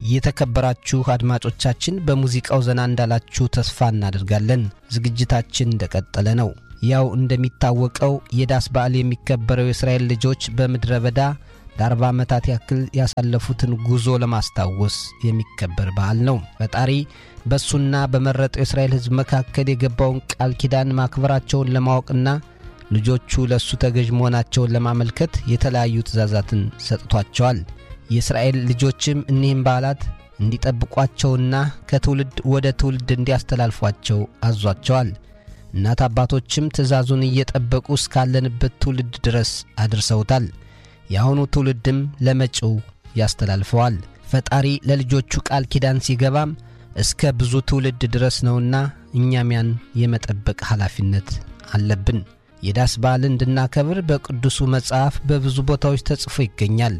የተከበራችሁ አድማጮቻችን በሙዚቃው ዘና እንዳላችሁ ተስፋ እናደርጋለን። ዝግጅታችን እንደቀጠለ ነው። ያው እንደሚታወቀው የዳስ በዓል የሚከበረው የእስራኤል ልጆች በምድረ በዳ ለአርባ ዓመታት ያክል ያሳለፉትን ጉዞ ለማስታወስ የሚከበር በዓል ነው። ፈጣሪ በእሱና በመረጠው የእስራኤል ሕዝብ መካከል የገባውን ቃል ኪዳን ማክበራቸውን ለማወቅና ልጆቹ ለእሱ ተገዥ መሆናቸውን ለማመልከት የተለያዩ ትእዛዛትን ሰጥቷቸዋል። የእስራኤል ልጆችም እኒህም በዓላት እንዲጠብቋቸውና ከትውልድ ወደ ትውልድ እንዲያስተላልፏቸው አዟቸዋል። እናት አባቶችም ትእዛዙን እየጠበቁ እስካለንበት ትውልድ ድረስ አድርሰውታል። የአሁኑ ትውልድም ለመጪው ያስተላልፈዋል። ፈጣሪ ለልጆቹ ቃል ኪዳን ሲገባም እስከ ብዙ ትውልድ ድረስ ነውና እኛም ያን የመጠበቅ ኃላፊነት አለብን። የዳስ በዓል እንድናከብር በቅዱሱ መጽሐፍ በብዙ ቦታዎች ተጽፎ ይገኛል።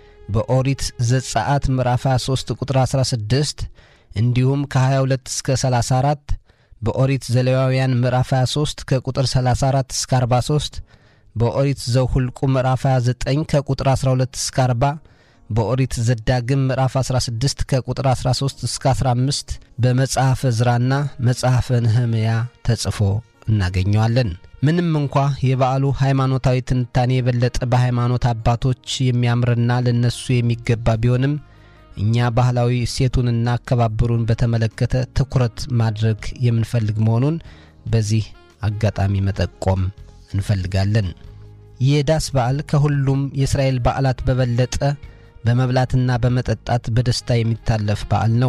በኦሪት ዘጸአት ምዕራፍ 23 ቁጥር 16 እንዲሁም ከ22 እስከ 34 በኦሪት ዘሌዋውያን ምዕራፍ 23 ከቁጥር 34 እስከ 43 በኦሪት ዘሁልቁ ምዕራፍ 29 ከቁጥር 12 እስከ 40 በኦሪት ዘዳግም ምዕራፍ 16 ከቁጥር 13 እስከ 15 በመጽሐፈ ዕዝራና መጽሐፈ ነህምያ ተጽፎ እናገኘዋለን። ምንም እንኳ የበዓሉ ሃይማኖታዊ ትንታኔ የበለጠ በሃይማኖት አባቶች የሚያምርና ለነሱ የሚገባ ቢሆንም እኛ ባህላዊ እሴቱንና አከባበሩን በተመለከተ ትኩረት ማድረግ የምንፈልግ መሆኑን በዚህ አጋጣሚ መጠቆም እንፈልጋለን። የዳስ በዓል ከሁሉም የእስራኤል በዓላት በበለጠ በመብላትና በመጠጣት በደስታ የሚታለፍ በዓል ነው።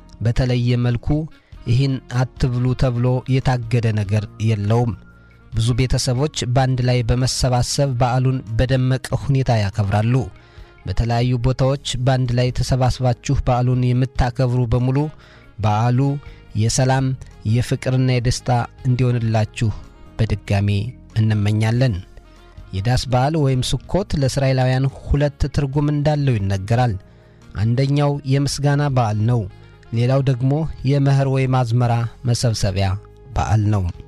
በተለየ መልኩ ይህን አትብሉ ተብሎ የታገደ ነገር የለውም። ብዙ ቤተሰቦች በአንድ ላይ በመሰባሰብ በዓሉን በደመቀ ሁኔታ ያከብራሉ። በተለያዩ ቦታዎች በአንድ ላይ ተሰባስባችሁ በዓሉን የምታከብሩ በሙሉ በዓሉ የሰላም የፍቅርና የደስታ እንዲሆንላችሁ በድጋሜ እንመኛለን። የዳስ በዓል ወይም ስኮት ለእስራኤላውያን ሁለት ትርጉም እንዳለው ይነገራል። አንደኛው የምስጋና በዓል ነው። ሌላው ደግሞ የመኸር ወይም አዝመራ መሰብሰቢያ በዓል ነው።